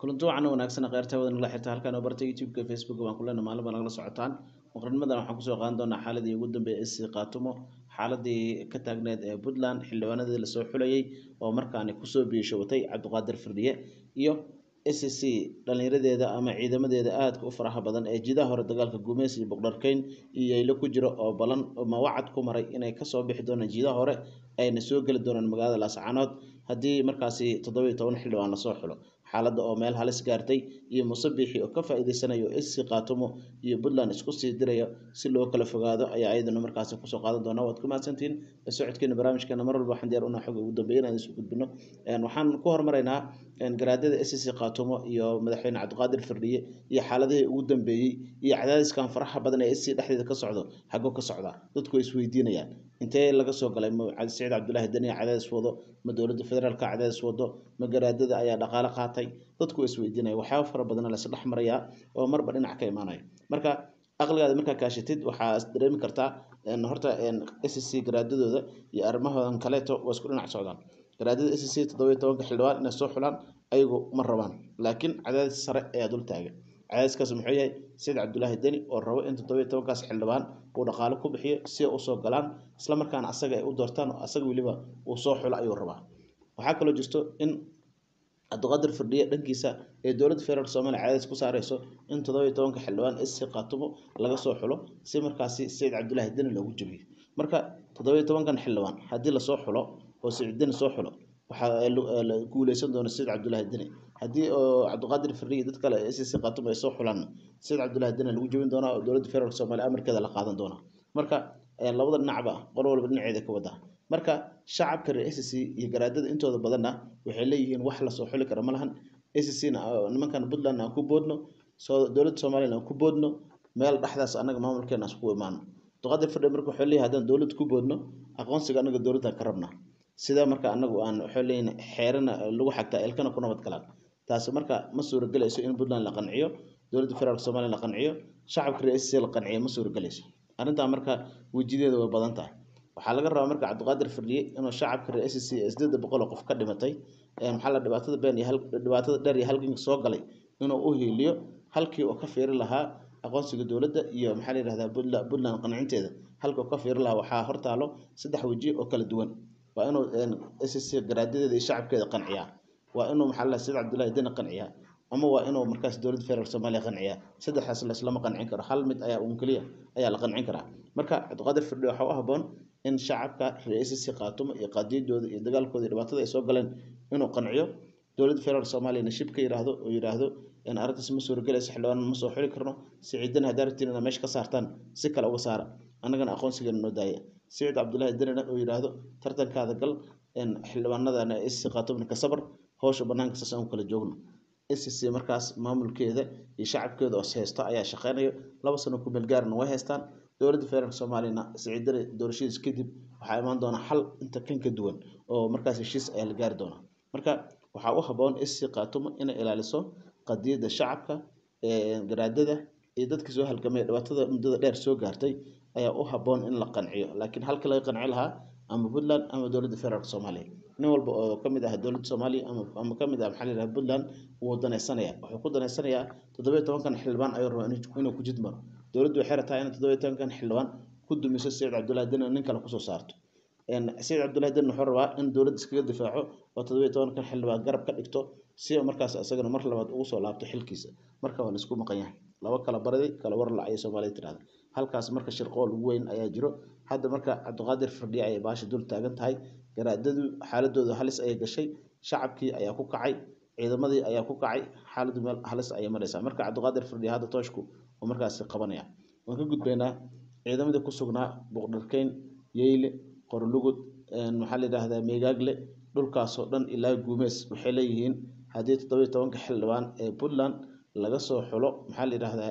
kulanti wacan wanaagsan kheyrta wada nagala xirta halkan oo barta youtube-ka facebook baan kulena maalin baa nagala socotaan muqrinimadan waxaan kusoo qaadan doonaa xaaladii ugu dambeeyay isi qaatumo xaaladii ka taagneed ee puntland xildhibaanadii lasoo xulayay oo markaani kusoo biishowatay cabdiqaadir firdhiye iyo s c dhallinyaradeeda ama ciidamadeeda aadka u faraha badan ee jidaha hore dagaalka gumeys iyo boqdharkeyn iyo yaylo ku jiro oo balan ma wacad ku maray inay kasoo bixi doonaan jidaha hore ayna soo geli doonaan magaalada laascaanood haddii markaasi toddobiiyo toban xildhibaan lasoo xulo xaaladda oo meel halis gaartay iyo musabixi oo ka faa-iideysanayo isi qaatumo iyo puntland isku sii diraya si loo kala fogaado ayaa ayadana markaasi kusoo qaadan doonaa waad ku mahadsantihiin socodkeena barnaamijkeena mar walba waxaan diyaar unaa xog ugu dambeeya inaan isu gudbino waxaan ku hormaraynaa garaadada s c qaatumo iyo madaxweyne cabdiqaadir firdhiye iyo xaaladihii ugu dambeeyey iyo cadaadiskan faraxa badan ee sc dhexdeeda ka socdo xago ka socda dadku way isweydiinayaan intee laga soo galay ma saciid cabdulaahi daniya cadaadis wado ma dowladda federaalka cadaadis wado ma garaadada ayaa dhaqaale qaatay dadku way isweydiinaya waxyaaba fara badana la isdhex marayaa oo marba dhinac ka imaanaya marka aqligaada markaa kaashatid waxaa dareemi kartaa horta s c garaadadooda iyo arrimahoodan kaleeto waa isku dhinac socdaan garaadada s c toddobiyo tobanka xildhibaan inay soo xulaan ayagu ma rabaan laakiin cadaadis sare ayaa dul taagan cadaadiskaas muxuu yahay saciid cabdulaahi deni oo rabo in toddobiyo tobankaas xildhibaan uu dhaqaale ku bixiyo si ay usoo galaan isla markaana asaga ay u doortaan oo asaga weliba uu soo xulo ayuu rabaa waxaa kaloo jirto in cabdiqaadir firdhiye dhankiisa ee dowladda federaalk soomaliya cadaadis ku saareyso in toddobiyo tobanka xildhibaan sc qaatumo laga soo xulo si markaasi saciid cabdulaahi deni loogu jabiyo marka toddobiyo tobankan xildhibaan haddii lasoo xulo oo saciid deni soo xulo waxaa la guuleysan doona saciid cabdulaahi deni haddii oo cabdiqaadir firdhiye dad kale sc qaatumo ay soo xulaan saciid cabdulaahi deni lagu jabin doonaa oo dowladda federaalk soomaliya amarkeeda la qaadan doonaa marka labada dhinacba qolo walba dhinaceeda ka wadaa marka shacabka reer s c iyo garaadada intooda badanna waxay leeyihiin wax lasoo xuli kara ma lahan s c na nimankan puntland aan ku boodno dowladda somalilan aan ku boodno meel dhexdaas annaga maamulkeena isku imaano abdiqaadir firdhiye marka waxay leeyahay haddaan dowladda ku boodno aqoonsiga annaga dowladdan ka rabnaa sida marka anagu aan waxay leeyihin xeerana lagu xagtaa ilkana ku nabad galaan taasi marka ma suuragelayso in puntland la qanciyo dowladda federaalk somaliya la qanciyo shacabka reer s c la qanciyo ma suuragelayso arrintaa marka wejideeda way badan tahay waxaa laga rabaa marka cabdiqaadir firdhiye inuu shacabka reer s c ee sideeda boqol oo qof ka dhimatay maxaa la dhibaatada been iyo dhibaatada dheer iyo halganka soo galay inuu u hiiliyo halkii uu ka fiiri lahaa aqoonsiga dowladda iyo maxaa la yihahdaa puntland qancinteeda halkii uu ka fiiri lahaa waxaa hortaalo saddex weji oo kala duwan waa inuu s c garaadadeeda iyo shacabkeeda qanciyaa waa inuu maxaa la saciid cabdullaahi deni qanciyaa ama waa inuu markaas dowladda federaalk soomaaliya qanciyaa saddexdaas laislama qancin karo hal mid ayaa un keliya ayaa la qancin karaa marka cabdiqaadir firdhiye waxaa u haboon in shacabka reer s c qaatumo iyo qaadiyadooda iyo dagaalkooda iyo dhibaatada ay soo galeen inuu qanciyo dowladda federaalk soomaaliyana shib ka yiraahdo oo yidhaahdo in arrintaas ma suuragelaysa xildhibaan ma soo xuli karno siciidana haddaa rabtiin inaad meesha ka saartaan si kale uga saara annagana aqoonsigeena noo daaya saciid cabdullaahi denina oo yidhaahdo tartankaada gal xildhibaanadana s c qaatumna ka sabar howsha banaanka saas aan kala joogno s c markaas maamulkeeda iyo shacabkeeda oo haysto ayaa shaqeynayo laba sano ku meelgaarna way haystaan dowladda federaalk soomaaliyana siciidana doorashadiis kadib waxaa imaan doona xal inta kan ka duwan oo markaas heshiis ayaa la gaari doonaa marka waxaa u haboon s c qaatumo inay ilaaliso qadiyadda shacabka garaadada iyo dadkii soo halgamay dhibaatada muddada dheer soo gaartay ayaa u haboon in la qanciyo laakiin halkii laga qanci lahaa ama puntland ama dowladda federaalk soomaaliya nin walba oo kamid ah dowladda soomaaliya ama kamid ah maxaa la yidhaha puntland wuu danaysanaya wuxuu ku danaysanayaa toddobiyo tobankan xildhibaan ayuu rabaa inuu ku jidmaro dowladdu waxay rabtaa in toddobiyo tobankan xildhibaan ku dumiso saciid cabdullaahi deni nin kale kusoo saarto saciid cabdullaahi deni wuxuu rabaa in dowladda iskaga difaaco oo toddobiyo tobankan xildhibaan garab ka dhigto si markaas isagana mar labaad ugu soo laabto xilkiisa marka waa laisku maqan yahay laba kala baradi kala war lacay soomaalida tirahda halkaas marka shirqool ugu weyn ayaa jiro hadda marka cabdiqaadir firdhiye ayay baasha dul taagan tahay garaadadu xaaladooda halis ayay gashay shacabkii ayaa ku kacay ciidamadii ayaa ku kacay xaaladu meel halis ayay maraysaa marka cabdiqaadir firdhiye hadda tooshku oo markaasi qabanaya waan ka gudbaynaa ciidamadii ku sugnaa boqdharkeyn yeyle qorlugud maxaa la yidhaahdaa meegaagle dhulkaasoo dhan ilaa guumeys waxay leeyihiin haddii toddobiyo tobanka xildhibaan ee puntland laga soo xulo maxaa la yidhaahdaa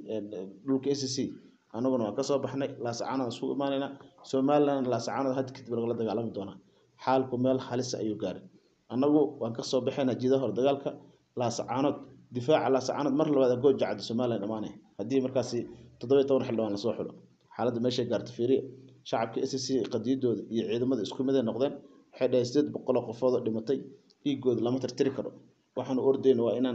dhulka s c anaguna waan kasoo baxnay laasacaanood isku imaanayna somalilan laasacaanood hadda kadib lagala dagaalami doonaa xaalku meel halisa ayuu gaaray annagu waan kasoo baxaynaa jida hore dagaalka laasacaanood difaaca laasacaanood mar labaad gooja cadda somalilan dhamaanay haddii markaasi toddobiyo toban xildhibaan lasoo xulo xaaladda meeshay gaarta fiiriya shacabka s c qadiyadooda iyo ciidamada isku mid ay noqdeen waxay dhaheen sideed boqoloo qofood oo dhimatay dhiigooda lama tirtiri karo waxaanu ordayna waa inaan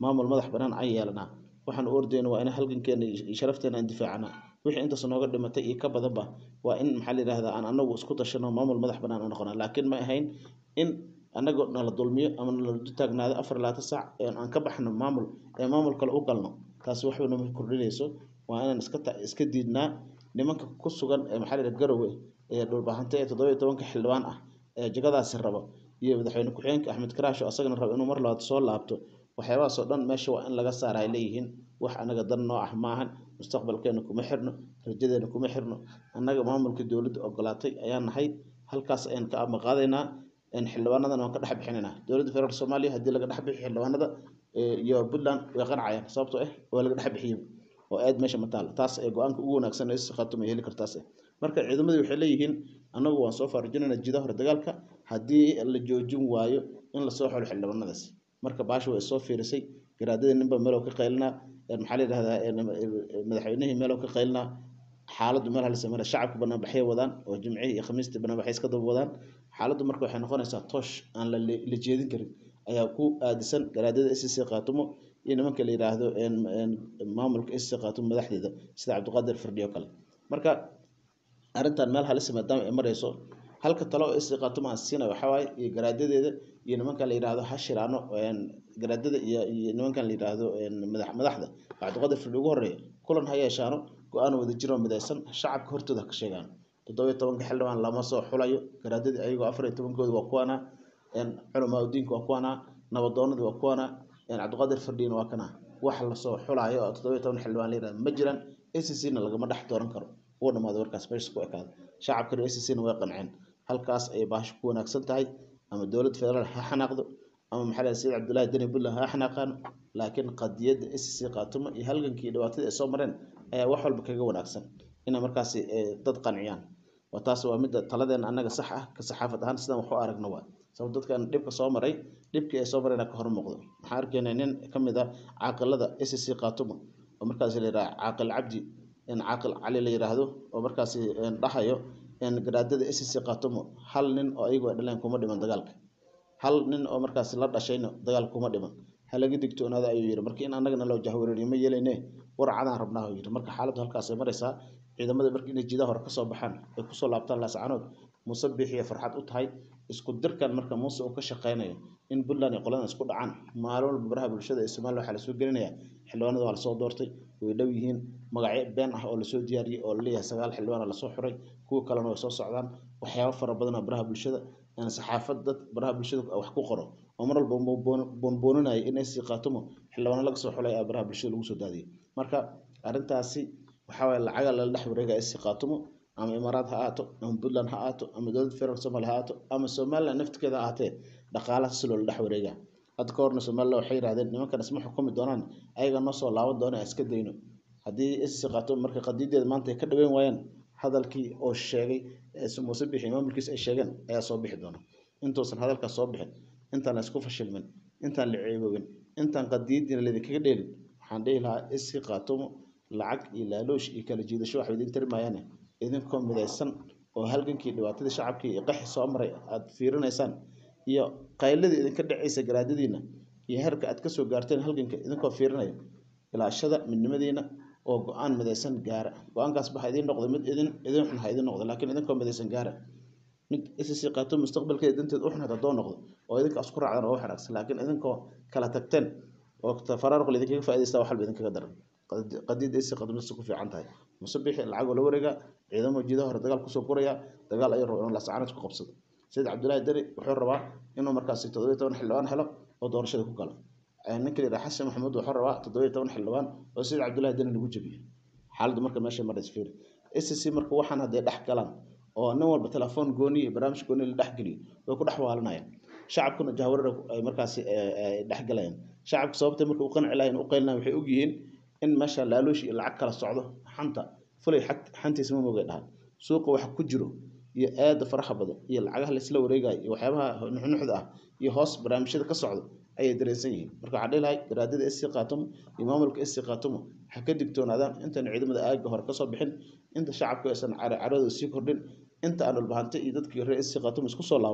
maamul madax banaan aan yeelanaa waxaan u ordayna waa in halgankeena iyo sharafteena aan difaacana wixii intaas nooga dhimatay iyo ka badanba waa in maxaa la yidhahdaa aan anagu isku tashano maamul madax banaan aan noqona laakiin ma ahayn in anagoo nala dulmiyo ama nala taagnaado afar labaatan saac aan ka baxno maamul ee maamul kale u galno taasi waxba nama kordhinayso waa inaan iska iska diidnaa nimanka ku sugan ee maxaa la yidhaha garowe ee dhulbahante ee toddoba iyo tobanka xildhibaan ah ee jagadaasi rabo iyo madaxweyne ku-xigeenka axmed karaasho asagana rabo inuu mar labaad soo laabto waxyaabahaas oo dhan meesha waa in laga saara ay leeyihiin wax anaga dan noo ah maahan mustaqbalkeena kuma xirno rajadeena kuma xirno annaga maamulka dowladda ogolaatay ayaan nahay halkaas ayaan ka amaqaadaynaa xildhibaanadan waan ka dhex bixinaynaa dowladda federaalk soomaaliya haddii laga dhex bixi xildhibaanada iyo puntland way qancayaan sababtoo ah waa laga dhex bixiyey oo aad meesha mataal taas ee go-aanka ugu wanaagsan ee si khaatuma ay heli kartaas marka ciidamadii waxay leeyihiin annagu waan soo faarujinayna jida hore dagaalka haddii la joojin waayo in lasoo xolo xildhibaanadaas marka baasha way soo fiirisay garaadadii ninba meelow ka qaylinaa maxaa la yidhahdaa madaxweynihii meelow ka qaylinaa xaaladdu meel halisa mara shacabka banaanbaxyay wadaan oo jimcihii iyo khamiistii banaanbaxay iska daba wadaan xaaladdu marka waxay noqonaysaa toosh aan la jeedin karin ayaa ku aadisan garaadada s c qaatumo iyo nimanka la yidhaahdo maamulka s c qaatumo madaxdeeda sida cabdiqaadir firdhiyo kale marka arrintan meel halisa maadaama ay marayso halka talo oo s c qaatumo aan siinayo waxaa waaye iyo garaadadeeda iyo nimankan la yidhaahdo ha shiraano garaadada iyo iyo nimankan la yidhaahdo madaxda cabdiqaadir firdhi ugu horeeya kulan ha yeeshaano go-aan wada jiroo midaysan shacabka hortooda ha ka sheegaan toddobiyo tobanka xildhibaan lama soo xulayo garaadadii ayagoo afar iyo tobankooda waa kuwana culamaa udiinka waa kuwana nabadoonadii waa kuwana cabdiqaadir firdhiina waa kana wax lasoo xulaayo oo toddobiyo toban xildhibaan la yidhahdo ma jiraan a c c na lagama dhex dooran karo ugu dhamaado warkaas meesha ku ekaada shacabka reer a c c na way qanceen halkaas ayay baasha ku wanaagsan tahay ama dowladda federaal ha xanaaqdo ama maxaa lahay sayid cabdullaahi deni puntland ha xanaaqaano laakiin qadiyadda a c c qaatumo iyo halgankii dhibaatadii ay soo mareen ayaa wax walba kaga wanaagsan inay markaasi dad qanciyaan waa taas waa midda taladeena annaga sax ah ka saxaafad ahaan sidaan wax u aragna waa sabab dadkan dhibka soo maray dhibkii ay soo marayna ka hor muuqdo maxaan arkaynaa nin ka mid ah caaqilada a c c qaatumo oo markaasi la yidhaha caaqil cabdi caaqil cali la yidhaahdo oo markaasi dhahayo garaadada a c c qaatumo hal nin oo ayagu ay dhaleen kuma dhiman dagaalka hal nin oo markaasi la dhashayna dagaal kuma dhiman halaga digtoonaada ayuu yidhi marka in annagana loo jahwareeriyo ma yeelayne war cadaan rabnaa yidhi marka xaaladdu halkaasay maraysaa ciidamada marka inay jidaha hore kasoo baxaan ay kusoo laabtaan laascanood muuse biixiyo farxad u tahay isku dirkan marka muuse uu ka shaqaynayo in puntland iyo qoladan isku dhacaan maalin walba baraha bulshada ee somaliya waxaa lasoo gelinaya xildhibaanada waa lasoo doortay way dhow yihiin magacyo been ah oo lasoo diyaariyey oo laleeyahay sagaal xildhibaan lasoo xuray kuwa kalena way soo socdaan waxyaabo fara badan oo baraha bulshada saxaafad dad baraha bulshada wax ku qoro oo mar walba boonbooninayo in ay sii qaatumo xildhibaano laga soo xulay a baraha bulshada lagu soo daadiyay marka arrintaasi waxaa waye lacaga lala dhex wareegaya sii qaatumo ama imaaraad ha ahaato ama puntland ha ahaato ama dowladda federaalk somalia ha ahaato ama somaliland naftigeeda ha ahaatee dhaqaalaha si loola dhex wareegaa hadda ka horna somaliland waxay yidhahdeen nimankan isma xukumi doonaan ayaga noo soo laaban doona aan iska dayno haddii sii qaatumo marka qadiideeda maanta ay ka dhaweyn waayaan hadalkii oo sheegay muuse bixi maamulkiisa ay sheegeen ayaa soo bixi doona intuusan hadalkaas soo bixin intaan la isku fashilmin intaan la ceeboobin intaan qadiyadiina laydinkaga dheelin waxaan dhihi lahaa iskii qaatumo lacag iyo laaloosh iyo kala jiidasho waxba idin tari maayaane idinkoo midaysan oo halgankii dhibaatadii shacabkii iyo qaxi soo maray aada fiirinaysaan iyo qayladii idinka dhacaysa garaadadiina iyo heerka aad kasoo gaarteen halganka idinkoo fiirinaya ilaashada midnimadiina oo go-aan midaysan gaara go-aankaas ba ha idiin noqdo mid idin idin xun ha idiin noqdo laakiin idinkoo midaysan gaara mid isisi qaato mustaqbalkeeda danteed u xun haddoo noqdo oo idinkaas ku raacdan oo wax wanaagsan laakiin idinkoo kala tagteen oo tafaraaruq idinkaga faa'iidaysta wax walba idinkaga daran qadiida isi qadmisa ku fiican tahay musabixi lacagoo la wareega ciidamo jiidaha hore dagaal kusoo guraya dagaal ayuu raba inuu laascaanad ku qabsado sayid cabdullaahi deri wuxuu rabaa inuu markaasi toddobiyo toban xildhibaan helo oo doorashada ku galo ninka la yidhaha xasan maxamuud wuxuu rabaa toddobiyo toban xildhibaan oo sayid cabdullaahi deri lagu jebiyo xaaladdu marka meesha maraysa fiiri sc marka waxaan hadday dhex galaan oo nin walba telefoon gooni iyo barnaamij gooni la dhexgeliyo way ku dhex waalanayaan shacabkuna jahwarar ay markaasi dhex galayaan shacabka sababtay marka u qanci lahayn u qaylinayan waxay ogyihiin in meesha laaluush iyo lacag kala socdo xanta fulay xantiisa ma moogay dhahan suuqa waxa ku jiro iyo aada faraha badan iyo lacagaha laisla wareegayo iyo waxyaabaha nuxnuxda ah iyo hoos barnaamijyada ka socdo ayay dareensan yihiin marka waxaan dhihi lahay garaadada sc qaatumo iyo maamulka sc qaatumo ha ka digtoonaadaan intaan ciidamada aaga hore kasoo bixin inta shacabku aysan caradooda sii kordhin inta aan dhulbahante iyo dadkii reer sc qaatumo isku soo laaban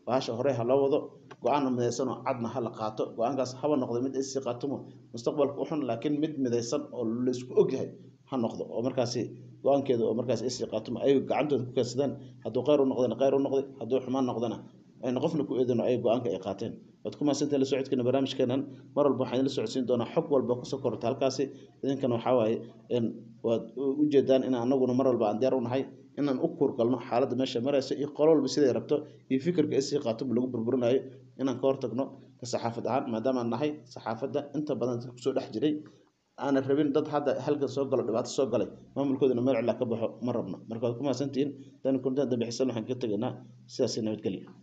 bahasha hore ha loo wado go-aan midaysan oo cadna ha la qaato go-aankaas haba noqdo mid isii qaatumo mustaqbalka u xun laakiin mid midaysan oo laisku ogyahay ha noqdo oo markaasi go-aankeeda oo markaas isii qaatumo ay gacantooda ku keensadaan hadduu kheyr u noqdana kheyr u noqday hadduu xumaan noqdana ayna qofna ku eedino ay go-aanka ay qaateen waad ku mahadsantahay la socodkeena barnaamijkeenan mar walba waxaan idin socodsiin doonaa xog walba kusoo korota halkaasi idinkana waxaa waaye waad ujeedaan in anaguna mar walba aan diyaar u nahay inaan u kuurgalno xaaladda meesha maraysa iyo qolo walba siday rabto iyo fikirka isii qaatumo lagu burburinayo inaan ka hortagno ka saxaafad ahaan maadaamaan nahay saxaafadda inta badan dadka kusoo dhex jiray aanan rabin dad hadda halkan soo galo dhibaato soo galay maamulkoodana meel cilaa ka baxo ma rabno marka waad ku mahadsantihiin dan kuntaan dambe xisan waxaan ka tegaynaa sidaasi nabadgelya